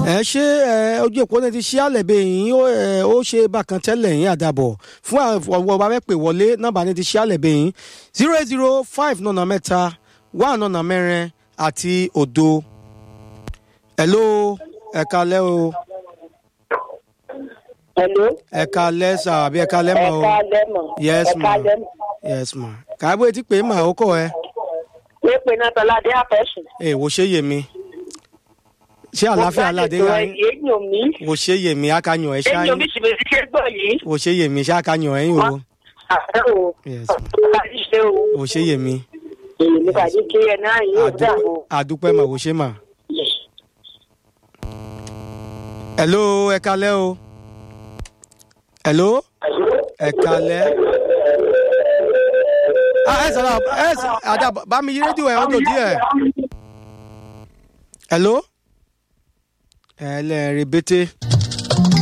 ẹ ṣé ẹ ojú òpó náà ti ṣí àlẹ̀bẹ̀ yìí ó ẹ ó ṣe bákan tẹ́lẹ̀ yín àdàbọ̀ fún àwọn ọba mẹ́pẹ̀ wọlé nọ́mbà ní ti ṣí àlẹ̀bẹ̀ yìí zero eight zero five nọ̀nà mẹ́ta one nọ̀nà mẹ́rin àti òdo. hello ẹ kalẹ́ o Hello. ẹ kalẹ́ sà àbí ẹ kalẹ́ mọ́ o Ẹ̀ka lẹ́mọ̀. yes ma Ẹ̀ka lẹ́mọ̀. yes ma kàábọ̀ etí pé mà ó kọ̀ ẹ́ Wé pe náà Tọ́ládé àfẹ́sùn. ẹ wò ṣe yè mí ṣé àlàáfíà aládé Mo yá bá yín ṣètò èyàn mi. wò ṣe yè mí akanyọ̀ ẹ Èyàn ṣáyín mi sì bẹ̀rẹ̀ ṣe gbọ́ yìí. wò ṣe yè mí ṣá akanyọ̀ ẹ̀yìn o Àfẹ́ o. yes ma Tọ́ládé ṣe o. wò ṣe yè mí Èyí ní kàdí kí ẹ náà yóò dà o. àdúpẹ́ mà wò ṣe mà. hello ẹ kalẹ́ o hello ẹ kalẹ́. ah ẹ sọ̀rọ̀ ẹ sọ̀rọ̀ àdá bá mi yí rédíò ẹ̀ ọdún díẹ̀. hello ẹ lẹ́ẹ̀rẹ̀ bété.